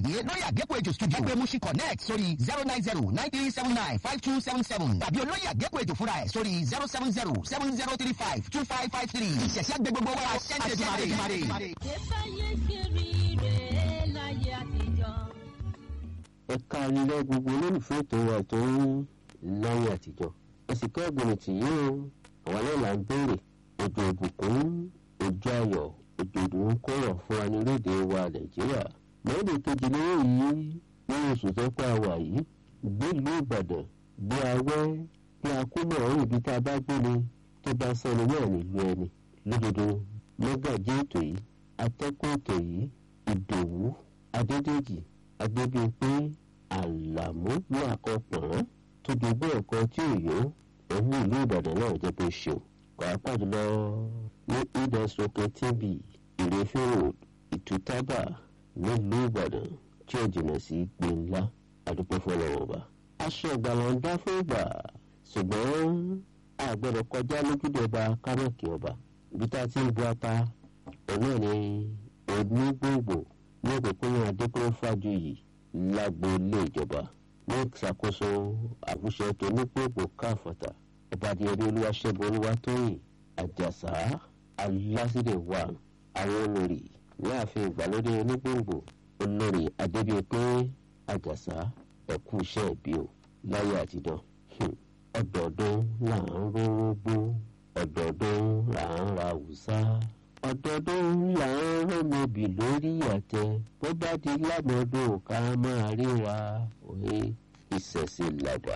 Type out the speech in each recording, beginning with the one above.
àlàyé lórí àgékù ètò studio ẹgbẹ́ mushi connect sórí zero nine zero nine three seven nine five two seven seven tàbí olóyè àgékù ètò fúnra ẹ̀ sórí zero seven zero seven zero three five two five five three ìṣẹ̀ṣẹ̀ gbé gbogbo wa ṣẹ́ńtẹ̀ dùmarè. ṣèfàyè ṣe rí rèé láyé àtijọ́. ẹ káàlẹ́ gbogbo olólùfẹ́ ètò wa tó ń láyé àtijọ́ ẹ̀sìnká ọ̀gbìn tì yí o àwọn náà là ń béèrè òjò ìbùkún òjò ayọ̀ òjò ìdùnnú kọ̀rọ̀ fún wa ní orílẹ̀-èdè wa nàìjíríà mọ́lẹ̀ kejì lówó yìí nínú oṣù tó pa wà yìí gbélùú ìbàdàn gbé awẹ́ bí akúmọ̀ ọ̀rùn ibi tá a bá gbé ni tó bá sẹ́ni náà nílùú ẹni lódodo mọ́gàjí ètò yìí atẹ́kùn ètò yìí ìdòwú adédèjì agbẹ́bíyẹpé àlàmú ní àkọpọ̀n tó dogbó ẹ̀kọ́ tí ò yó ẹ̀mí ìlú ìbàdàn náà jẹ́ bó ṣe o pàápàá jùlọ ní ìdẹ́sọ̀kẹ́ tv ìrẹ́fẹ́ road ìtútàbà nílùú ìbàdàn tí ó jìnnà sí gbẹ̀ńlá àdúpẹ́ fọlọ́wọ́ bá. aṣọ ìgbàlà ń dá fún ìgbà ṣùgbọ́n àgbẹ̀rẹ̀ kọjá lójúde ọba kámẹ́kì ọba ibi tá a ti ń bu ata ọ̀nà ni onígbòǹgbò ní òpópónà adékúnlé fájuyì lágbo ilé ìjọba ní ìṣàkóso àwùjọ tó nígbòǹgbò káfọ̀tà ọba adìyẹrí olúwaṣẹ́gun olúwatóyìn àjàsá alásìdè wà àwọn olórí ní ààfin ìgbàlódé onígbòǹgbò olórí adébíyẹpé àjàsá ẹ̀kú iṣẹ́ ìbí o láyé àtijọ́ ọdọọdún là ń rórógbó ọdọọdún là ń ra wùsá ọdọọdún là ń rọmọbì lórí àtẹ bó bá di lámọdún ká máa ríra òye ìṣẹ̀ṣe làgbà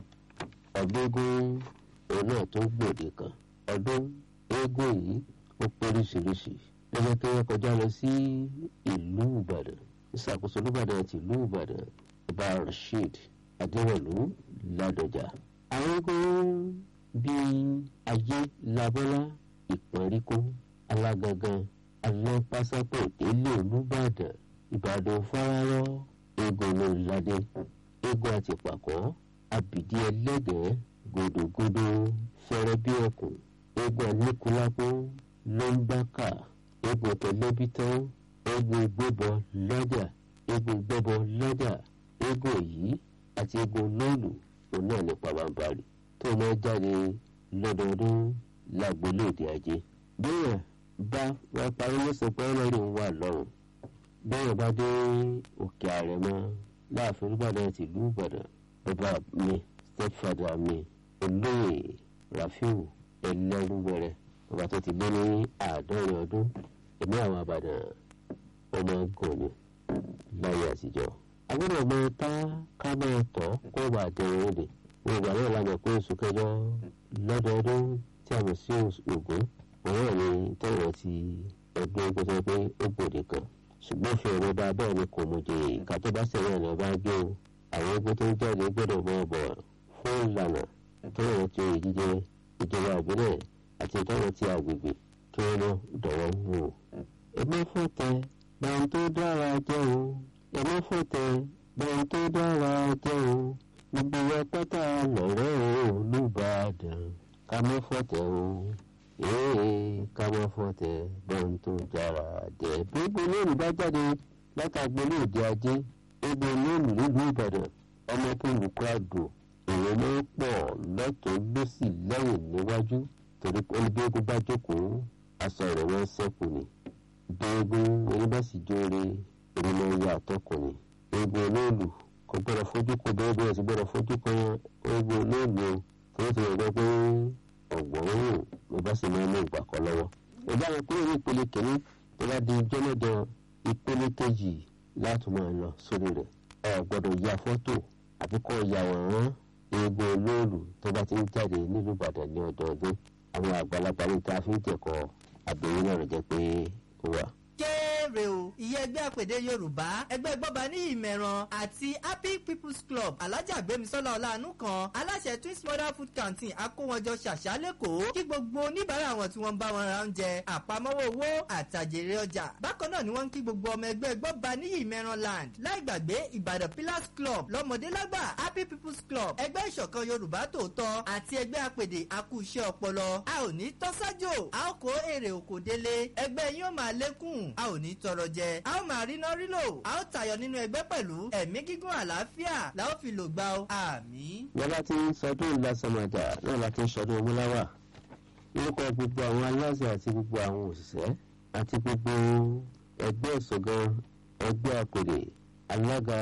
ọgbẹ́gun òun náà tó gbòde kan ọdún eégún yìí ó póríṣiríṣi lọ́jọ́ tó yẹ kọjá lọ sí ìlú ìbàdàn ìṣàkóso olúbàdàn ti ìlú ìbàdàn ọba rasheed adéwọlú ládọjà àwọn eégún bíi ayé labọ́lá ìpọ́nríkó alágangan alápásápọ̀ ìdílé olúbàdàn ìbàdàn fárárọ́ eégún olóńládé eégún àtìpàkọ́ àbìdí ẹlẹ́gẹ̀ẹ́ gòdògòdò fẹ́rẹ́ bí ẹkùn eégún aníkúlápó lọ́ńbàkà eégún tẹlẹ́bítán eégún gbébọ lọ́jà eégún gbẹ́bọ lọ́jà eégún yìí àti eégún lóòlù òun náà ní pàbàmbarì tó máa jáde lọ́dọọdún lágbolé èdè ajé bẹ́ẹ̀ bá wọ́n parí lọ́sàn pé ọlọ́run wà lọ́rùn bẹ́ẹ̀ bá dé òkè àrẹ̀mọ láàfin olùbàdàn ti ìlú ìbàdàn bàbá mi stepfather mi olóyè rafiu ẹlẹ́rúwẹ̀rẹ̀ bàbá tó ti lé ní àádọ́rin ọdún ẹ̀mí àwọn àbàdàn ọmọ gòní láyé àtijọ́ agbọ́dọ̀ mọ tá ká máa tọ́ kó wà dẹ̀rẹ̀ òde wọn ìgbà náà lánàá pé oṣù kẹjọ lọ́dọọdún tí a mọ̀ sí ògún òun náà ni tẹ̀wọ̀n ti ẹgbẹ́ ogun tó pé ó gbòde kan ṣùgbọ́n fi ọ̀rọ̀ bá bẹ́ẹ̀ ni kò mú jèrè ìka tó bá sẹ̀wọ̀n ẹ̀ bá gbé o àwọn ogun tó ń jáde gbọ́dọ̀ mọ ọ̀bọ̀ fún ìlànà tẹ̀wọ̀n ti oyè jíjẹ ìjọba ìbílẹ̀ àti tẹ̀wọ̀n ti agbègbè kí wọ́n lọ dọ̀wọ́ wò. ẹ má fọ̀tẹ̀ báyìí tó dára jẹ́ o ẹ má fọ̀tẹ̀ báyìí tó dára jẹ́ o gbogbo wa pátá lọ̀rẹ́ o olùbàdàn ká má fọ̀tẹ̀ o ee ká má fọ̀tẹ̀ báyìí tó dára jẹ́. gbogbo lónìí bá jáde látàgbélé òde ajé gbogbo lónìí nílùú ìbàdàn ọmọ tó lùkọ́ àdó èrò ló ń pọ̀ lọ́tọ̀ lọ́sì lẹ́yìn níwájú torí pé olùgbégun bá jókòó aṣọ rẹ̀ wọ́n sẹ́kù ni gbẹ̀gbẹ̀ oníbàṣìjọ́re ìrìnà ìyá àtọkùnrin egbò olóòlù kò gbọ́dọ̀ fojú kọ bẹ́ẹ̀ bẹ́ẹ̀ sì gbọ́dọ̀ fojú kọ egbò olóòlù o torí ti rẹ̀ pé ọ̀gbọ̀n òun ló bá sì máa ń mú ìgbà kan lọ́wọ́. ìgbà wọn kúrò ní ìpele kìíní tó bá di jọ́lọ́dọ̀ ìpele kejì láti máa lọ sórí rẹ̀ ẹ gbọ́dọ̀ ya fọ́tò àbí kọ́ yàwòrán egbò olóòlù tó bá ti ń jáde nílùú ìbàdàn ní ọdọọdún àwọn àgbàlagbà ní ta fi ń jẹ̀kọ́ àbẹ̀yìn náà jẹ́ pé ó wà kéré o ìyẹn ẹgbẹ́ àpèdè yorùbá ẹgbẹ́ gbọ́ba ní ìmẹ̀ràn àti happy people's club alájà gbémisọ́lá ọ̀làánú kan aláṣẹ twins mother food canteen akówọjọ ṣàṣà lẹ́kọ̀ọ́ kí gbogbo oníbàárà wọn tí wọ́n ń bá wọn ra oúnjẹ àpamọ́wọ́ owó àtàjèrè ọjà bákan náà ni wọ́n ń kí gbogbo ọmọ ẹgbẹ́ gbọ́ba ní ìmẹ̀ràn land láì gbàgbé ìbàdàn pillars club lọ́mọdé lágbà happy people's club ẹgbẹ́ ìṣọ̀kan yorùbá tòótọ́ àti ẹgbẹ́ àpèdè akúṣẹ́ ọpọlọ a ò ní tọ́sájò a ó kó èrè òkò délé ẹgbẹ́ yín ó máa lékún a ò ní tọrọ jẹ a ó máa ríná rílò a ó tayọ nínú ẹgbẹ́ pẹ̀lú ẹ̀mí gígùn àlàáfíà la ó fi lò gbà ó àmì. wọ́n láti ń sọdún lásàmàjà náà láti ń sọdún ọmúláwà lórúkọ gbogbo àwọn aláṣẹ àti gbogbo àwọn òṣìṣẹ́ àti gbogbo ẹgbẹ́ ìṣọ̀gan ẹgbẹ́ àpèrè alága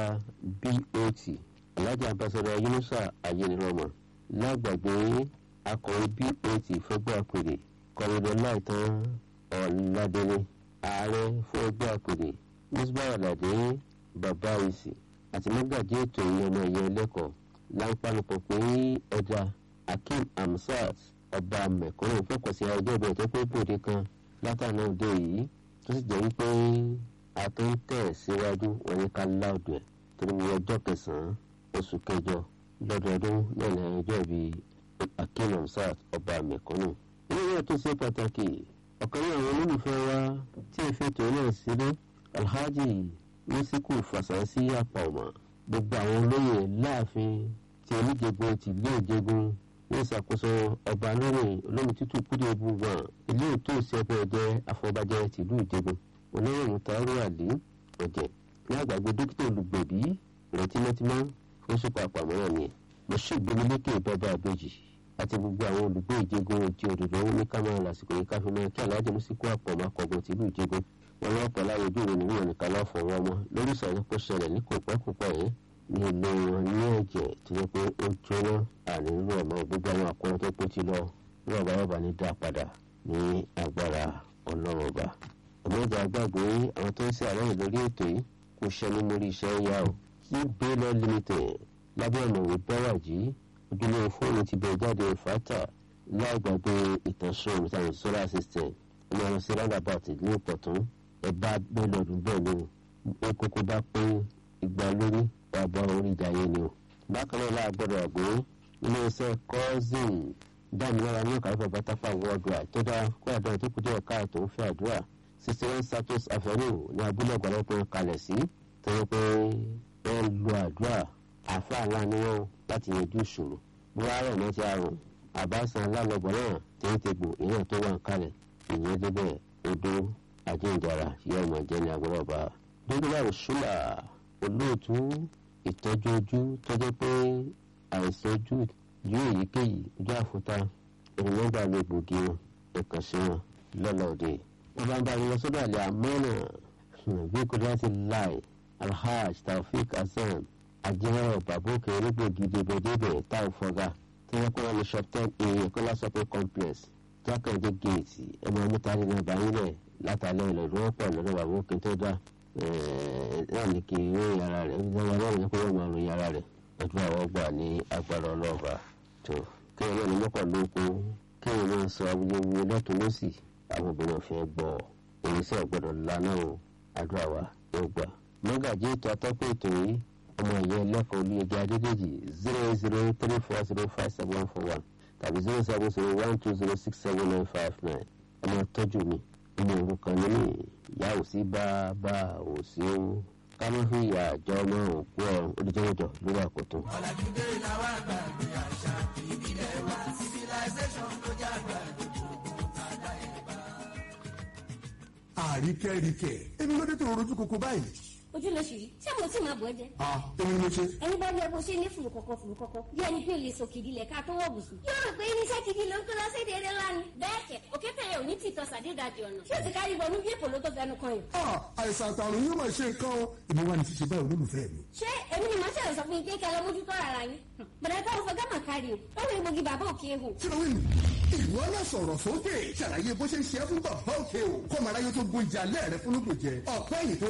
bot alájà ambassadọ yunusa ayélujára lágbàgbé akọ̀wé bot fẹ́gbẹ́ àpèrè kọ́mọdé láìtàn ọ̀làdẹ́lẹ̀ ààrẹ fún ẹgbẹ́ àpèrè musbawa aládé bàbá ìsì àti mọ́gàjí ètò ìyẹnà ẹ̀yẹ ẹlẹ́kọ̀ọ́ láńpánupọ̀ pé ẹja akeem hamsat ọba mẹ̀kúnnù fọkàn sí ọjọ́ ìbẹ̀rẹ̀ tó pé bòde kan látàná òde yìí tó sì jẹ́ wípé a tó ń tẹ̀ síwájú wọn ní ká láòdù ẹ̀ torí mo ọjọ́ kẹsàn-án oṣù kẹjọ lọ́dọọdún náà ní ọjọ́ ìbí akeem hamsat ọba mẹ̀kúnnù. ilé náà tó ṣe pàtàkì ọ̀kan ní àwọn olólùfẹ́ wa tí ìfètò náà sílé alhaji musiku fasansi apọ̀mọ̀ gbogbo àwọn olóyè láàfin ti oníjẹgun ti ilé ìjẹgun ní ìṣàkóso ọba lórí olómi tútù kúdé búgbọn ilé ètò ìṣẹ́gun ẹ̀jẹ̀ afọbajẹ tìlú ìjẹgun olóyè mutaru ali ọ̀jẹ̀ ní àgbàgbé dókítà olùgbèbí rẹ̀ tímọ́tímọ́ fún ṣùpọ̀ àpamọ́ra ni mo ṣègbélékè bàbá àbèjì àti gbogbo àwọn olùgbé ìjẹgun ti òdòdó ní kámẹ́rà lásìkò yìí káfí mọ́ kí aláàjì mùsíkù àpọ̀mọ́ akọ̀gbọ̀n tìlú ìjẹgun wọn lọ́wọ́ pọ̀ láwọn ojú ìròyìn ìwọ̀n nìkan lọ́ọ́ fọwọ́ ọmọ lórí ìsọ̀rọ̀ kó ṣẹlẹ̀ ní kòpẹ́kòpẹ́ yìí ní ilé wọn ní ẹ̀jẹ̀ tó yẹ pé ó jóná ànílò ọmọ gbogbo àwọn àkọ́rọ́ tó pé ti lọ rọ̀bà rọ̀bà ní dá padà ní agbára ọlọ́run ọba. ọmọdé àgbàgbé àwọn tó ń ṣe àlẹ́yìn lórí ètò yìí kò ṣẹnu mórí iṣẹ́ yá o kí baylor limited lábẹ́ ọ̀mọ̀wé bẹ́wàjì ojúlówó fóònù ti bẹ̀rẹ̀ jáde fata láì gbàgbé ìtànṣán ìtàn solar system ọmọ ọ̀rọ̀ sí roundabout ìlú ìpọ̀tún ẹ̀ bá baylor dùn bẹ́ẹ̀ ni o kókó bá pé ìgbà lórí ọ̀bọ̀ orí ìjàyè ni o. bákan náà láàgbọ́dọ̀ àgbé iléeṣẹ́ cousin dámilọ́ra ní ọ̀kadà bàbá tápà worldwide tó dáa kó àdúrà tó kù díẹ̀ káàtó ń fẹ́ àdúrà sixty one status avenue ní abúlé ọ̀gbọ̀nọ́pọ̀ kalẹ̀ sí tó yẹ pé wọ́n lo àdúrà àáfàá ńlá ni wọ́n láti yanjú ìṣòro buhari ọ̀nà ti àrùn àbáṣan alálọ́gbọ̀n náà tẹ́tẹ́gbò ìyẹn tó wà ń kalẹ̀ ìyẹn débẹ̀ odò àjíǹdàrà yóò mọ̀ jẹ́ ní agbọ́dọ̀ bá dókítà òṣùlà olóòtú ìtọ́jú ojú tó jẹ́ pé àìsàn ojú ju èyíkéyìí ojú àfúta ènìyàn gbà lè gbòógì wọn ẹ̀kan sí wọn lọ́lọ́ọ̀dẹ. wọ́n bá ń bá mi lọ sọ́dọ̀ àlẹ́ àmọ́nà bí kò dá sí láì alhaj taofik hasan ajẹ́rọ̀ babókè onígbògi débẹ̀débẹ̀ táwọn fọ́gà tí wọ́n kọ́ wọn ní shop ten a kọ́lá shopping complex jákèjì géètì ẹ̀mọ́ mítàrí náà báyìí lẹ̀ látàlẹ́ ilẹ̀ ìdúrópọ̀ lọ́dọ̀ babókè tó dá náà ní kí ìròyìn ara rẹ̀ ń gbọ́dọ̀ lọ́rùn yẹn kó wọ́n máa ròyìn ara rẹ̀ ọdún àwọn gbà ní agbára ọlọ́ọ̀bà tó kéwọn náà ní mọ́kàn lóko kéwọn náà sọ awuyewuye lọ́tún lọ́sì àwọn obìnrin ọ̀fẹ́ gbọ́ oníṣẹ́ ọ̀gbọ́dọ̀ lánà o àdúrà wa yóò gbà. mọ́gàjí ètò atọ́kùn ètò yìí ọmọ ìyá ẹlẹ́kọ̀ọ́ olúyẹjẹ adédèjì zero eight zero three four zero five seven one four one tàbí zero seven zero one two zero six seven nine five nine ọmọ tọ́jú mi ọmọ òrukàn ní mi ìyá ò sí bá bá ò sí ó káná fi ìyá àjọ ọmọ òkú ọrùn olùjẹ́wọ́jọ lórí àkótó. ọ̀làjúdé làwọn àgbà ní àṣà ìbílẹ̀ wa civilization tó jágbá àríkẹ́ríkẹ́ èmi ló dé tó rojú koko báyìí. ojú ló ṣì rí ṣé mo tí máa bọ̀ ẹ́ jẹ́. a èmi ni mo ṣe. ẹni bá rí ẹ bó ṣe ní fùrù kọ̀kọ̀ fùrù kọ̀kọ̀ bí ẹni pé lè sọ kìdí lẹ̀ ká tó wọ̀ bùsùn. yóò rò pé irinṣẹ́ kìdí ló ń kó lọ sí èdè ńlá ni. bẹ́ẹ̀ kẹ̀ òkè tẹ̀yẹ ò ní tìtọ́ sàdédàjì ọ̀nà. ṣé o ti kárí wọnú bí èpò ló tó fẹnu kan yìí. a àìsàn àtàrùn yóò máa ṣe nǹkan o èmi wà ní ṣíṣe báyìí olólùfẹ́ mi. ṣé èmi ni màá ṣẹlẹ̀ sọ fún yín pé kẹ́ lọ mójútó ara yín. bẹ̀rẹ̀ táwọn fọ gámà kárí o ó rí mogi bàbá òkè ehò. kí ló wí nù. ìwọ náà sọ̀rọ̀ sókè ṣàlàyé bó ṣe ń ṣe é fún bàbá òkè o kọ́mọ aráyé tó gbóúnjẹ alẹ́ rẹ fún lóògùn jẹ ọ̀pẹ́ yìí tó